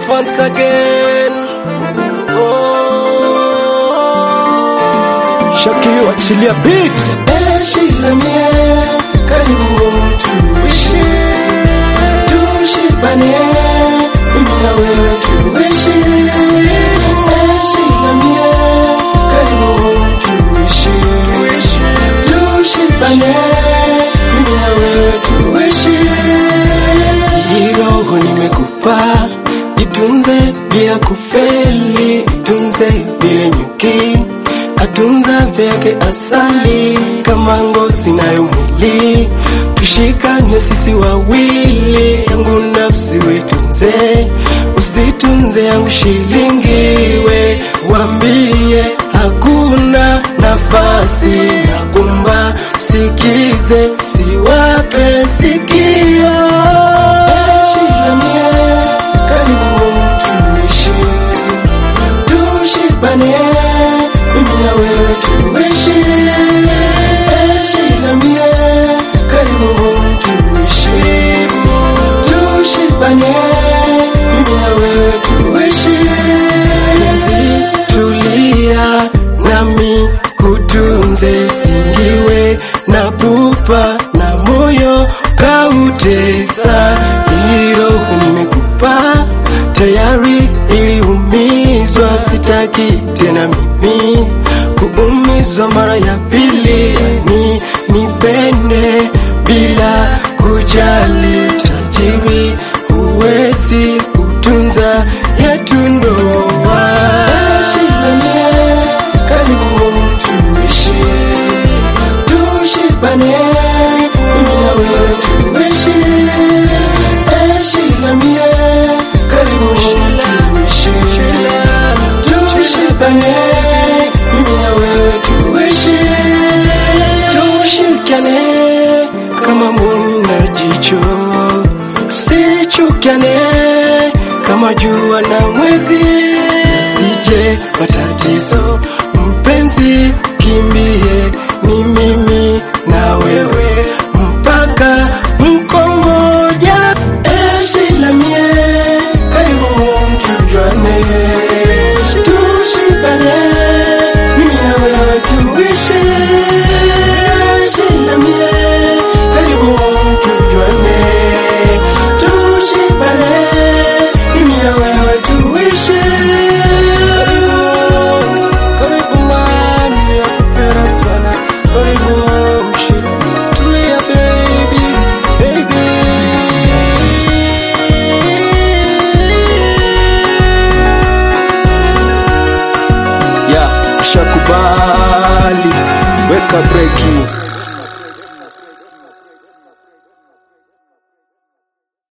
once again. Oh. Shaki wachilia beat. Eshi la mie, karibu tuishi. Tushibane, mimi na wewe tuishi. Eshi la mie, karibu tuishi. Tushibane, mimi na wewe tuishi. Hii roho nimekupa, itunze bila kufeli, itunze bila nyuki, atunza vyake asali kama ngozi nayo mwili, tushikane sisi wawili, yangu nafsi wetunze, usitunze yangu shilingi, we wambie hakuna nafasi ya kumba, sikize siwape sikio Shikamie, karibu tuishi, tushibane, mimi na wewe tuishi. Shikamie, karibu tuishi, tushibane, mimi na wewe tuishi. Penzi, tulia nami kutunze, singiwe na pupa na moyo kautesa, hilo nimekupa tayari, iliumizwa, sitaki tena mimi kuumizwa mara ya pili, ni nipende bila kujali, tajiri huwezi kutunza yetu ndoa. Shikamie, karibu tuishi, tushibane, mimi na wewe tuishi. Shikamie, karibu tuishi, tushibane, mimi na wewe tuishi. Tushikane kama moyo na jicho, tusichukane kama jua na mwezi, sije matatizo. Mpenzi, kimbie, ni mimi na wewe mpaka mkongoja. Eshi la mie, karibu tujuane, tushibane, mimi na wewe tuishi. Eshi la mie, karibu tujuane, tushibane, mimi na wewe tuishi. Karibu, karibu mami, nakupenda sana. Karibu mshira, tulia baby, baby. Ya, shakubali, weka breki.